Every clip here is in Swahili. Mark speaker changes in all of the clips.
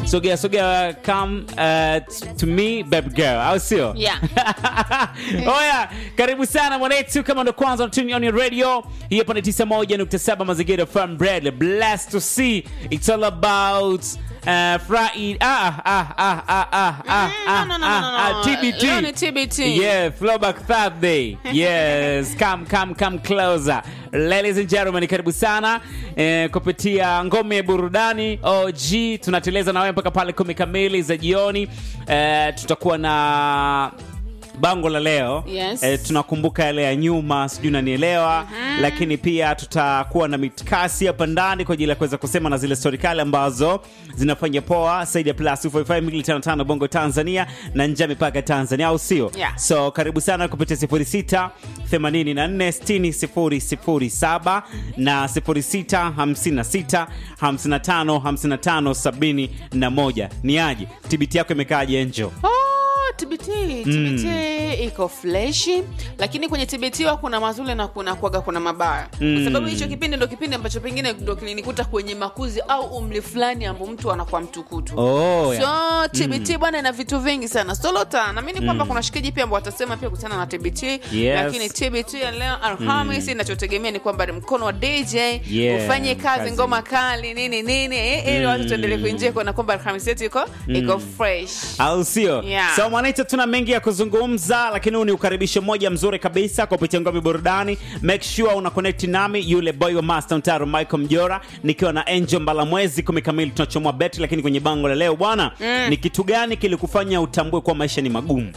Speaker 1: sogea sogea come uh, t- to me baby girl au sio
Speaker 2: Yeah.
Speaker 1: oya karibu sana mwanetu kama ndo kwanza unatuni on your radio hii hapa ni 91.7 mazingira farm bread blessed to see it's all about uh, Friday ah ah ah ah ah ah ah
Speaker 2: no, no, no,
Speaker 1: ah,
Speaker 2: no, no.
Speaker 1: ah, TBT
Speaker 2: Leo ni TBT.
Speaker 1: yeah throwback Thursday yes come come come closer ladies and gentlemen karibu sana eh, kupitia ngome ya burudani OG tunateleza na wewe mpaka pale kumi kamili za jioni eh, tutakuwa na bango la leo
Speaker 2: Yes.
Speaker 1: eh, tunakumbuka yale ya nyuma sijui nanielewa lakini pia tutakuwa na mitkasi hapa ndani kwa ajili ya kuweza kusema na zile stori kale ambazo zinafanya poa saidi ya plus 255 bongo tanzania na nje ya mipaka Tanzania au sio
Speaker 2: Yeah.
Speaker 1: so karibu sana kupitia 06 84 60 007 na 06 56 55 55 71 ni aje tibiti yako imekaaje enjo
Speaker 2: Oh, TBT TBT iko freshi lakini kwenye TBT wa kuna mazuri na kuna kwaga kuna mabaya kwa sababu hicho kipindi ndo kipindi ambacho pengine ndo kilinikuta kwenye makuzi au umri fulani ambao mtu anakuwa mtukutu
Speaker 1: oh,
Speaker 2: so tbt bwana ina vitu vingi sana solota naamini kwamba kuna shikaji pia ambao watasema pia kuhusiana na tbt
Speaker 1: Yes.
Speaker 2: lakini tbt ya leo alhamis inachotegemea ni kwamba ni mkono wa dj
Speaker 1: Yeah,
Speaker 2: ufanye kazi,
Speaker 1: kazi.
Speaker 2: ngoma kali nini nini eh, ili watu tuendelee kuinjia kuona kwamba alhamis yetu iko iko fresh
Speaker 1: au sio
Speaker 2: Yeah.
Speaker 1: so mwanaita tuna mengi ya kuzungumza lakini huu ni ukaribisho mmoja mzuri kabisa kupitia ngome burudani make sure una connect nami yule boy wa master mtaro michael mjora nikiwa na angel mbalamwezi kumi kamili tunachomoa beti lakini kwenye bango la leo bwana ni kitu gani kilikufanya utambue kuwa maisha ni magumu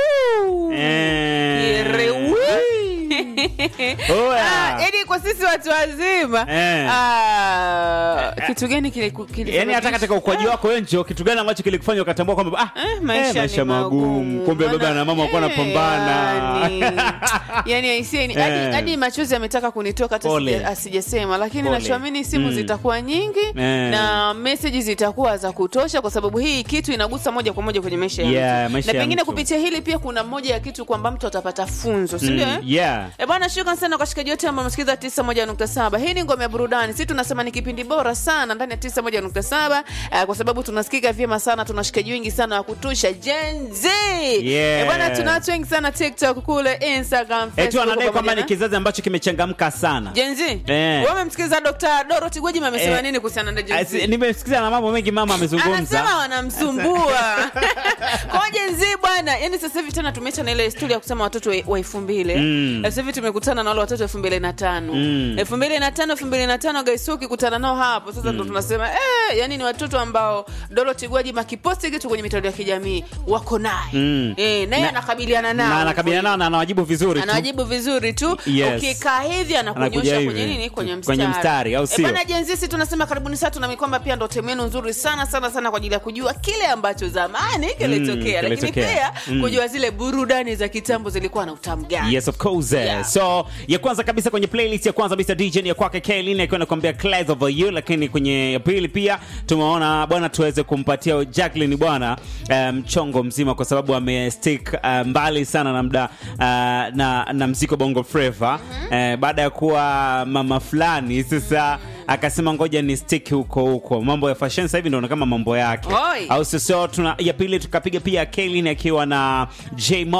Speaker 1: Eh.
Speaker 2: Yerewi.
Speaker 1: Oya.
Speaker 2: Ah, yaani kwa sisi watu wazima
Speaker 1: Eh.
Speaker 2: ah, kitu gani kiliku- kilifanya
Speaker 1: yaani hata
Speaker 2: kitu-
Speaker 1: katika ukuaji wako enjo kitu gani ambacho kilikufanya ukatambua kwamba ah,
Speaker 2: Eh, maisha,
Speaker 1: maisha
Speaker 2: ni
Speaker 1: magumu kumbe baba
Speaker 2: Maana-
Speaker 1: na mama wakuwa
Speaker 2: eh,
Speaker 1: napambana
Speaker 2: yani- yani aisee, ni- hadi
Speaker 1: Eh.
Speaker 2: hadi machozi ametaka kunitoka hata
Speaker 1: Pole.
Speaker 2: sija- asijasema lakini
Speaker 1: Pole.
Speaker 2: nachoamini simu
Speaker 1: Mm.
Speaker 2: zitakuwa nyingi
Speaker 1: Eh.
Speaker 2: na meseji zitakuwa za kutosha kwa sababu hii kitu inagusa moja kwa moja kwenye maisha ya
Speaker 1: Yeah,
Speaker 2: mtu
Speaker 1: maisha
Speaker 2: na
Speaker 1: ya
Speaker 2: pengine
Speaker 1: mtu.
Speaker 2: kupitia hili pia kuna moja ya kitu kwamba mtu atapata funzo sindio
Speaker 1: Mm, yeah.
Speaker 2: E bwana, shukran sana kwa shikaji wote ambao msikiliza 91.7. Hii ni ngome ya burudani. Sisi tunasema ni kipindi bora sana ndani ya 91.7 uh, kwa sababu tunasikika vyema sana, tuna shikaji wengi sana wa kutosha Gen Z.
Speaker 1: Yeah.
Speaker 2: E bwana, tuna watu wengi sana TikTok kule, Instagram,
Speaker 1: Etu
Speaker 2: Facebook
Speaker 1: anadai kwamba
Speaker 2: pamoja
Speaker 1: ni
Speaker 2: na-
Speaker 1: kizazi ambacho kimechangamka sana
Speaker 2: Gen Z.
Speaker 1: Eh.
Speaker 2: Wewe umemsikiliza Dr. Dorothy Gwajima amesema
Speaker 1: Eh,
Speaker 2: nini kuhusiana na Gen
Speaker 1: Asi-
Speaker 2: Z?
Speaker 1: nimesikiza na mambo mengi mama amezungumza
Speaker 2: anasema wanamsumbua kwa Gen Z bwana yani sasa hivi tena tumeacha na ile historia ya kusema watoto wa- wa elfu mbili
Speaker 1: Mm.
Speaker 2: sasa hivi tumekutana na wale watoto elfu mbili na tano
Speaker 1: Mm.
Speaker 2: elfu mbili na tano elfu mbili na tano guys ukikutana nao hapo sasa ndo tunasema eh, yani ni watoto ambao Dorothy Gwajima kiposti kitu kwenye mitandao ya kijamii wako naye
Speaker 1: Mm.
Speaker 2: eh, naye
Speaker 1: Na-
Speaker 2: anakabiliana nao
Speaker 1: na anakabiliana nao na anawajibu vizuri tu
Speaker 2: anawajibu vizuri tu
Speaker 1: Yes.
Speaker 2: ukikaa hivi
Speaker 1: Anakuja
Speaker 2: anakunyosha
Speaker 1: hivi.
Speaker 2: kwenye nini kwenye mstari,
Speaker 1: Kwenye mstari, au
Speaker 2: Eh,
Speaker 1: sio?
Speaker 2: bwana jenzisi tunasema karibuni sana tunami kwamba pia ndo temu yenu nzuri sana sana sana kwa ajili ya kujua kile ambacho zamani kilitokea lakini
Speaker 1: kilitokea.
Speaker 2: pia
Speaker 1: Mm.
Speaker 2: kujua zile burudani za kitambo zilikuwa na utamu gani
Speaker 1: yes of course
Speaker 2: Yeah.
Speaker 1: so ya kwanza kabisa kwenye playlist ya kwanza Mr DJ ni ya kwake Kaylin akiwa anakuambia Clouds over you lakini kwenye ya pili pia tumeona bwana tuweze kumpatia Jacqueline bwana eh, mchongo mzima kwa sababu amestick uh, mbali sana na mda uh, na, na mziko bongo flava eh, baada ya kuwa mama fulani sasa akasema ngoja ni stick huko huko mambo ya fashion sasa hivi ndio kama mambo yake
Speaker 2: Oi.
Speaker 1: au sio so tuna ya pili tukapiga pia Kaylin akiwa na J Mo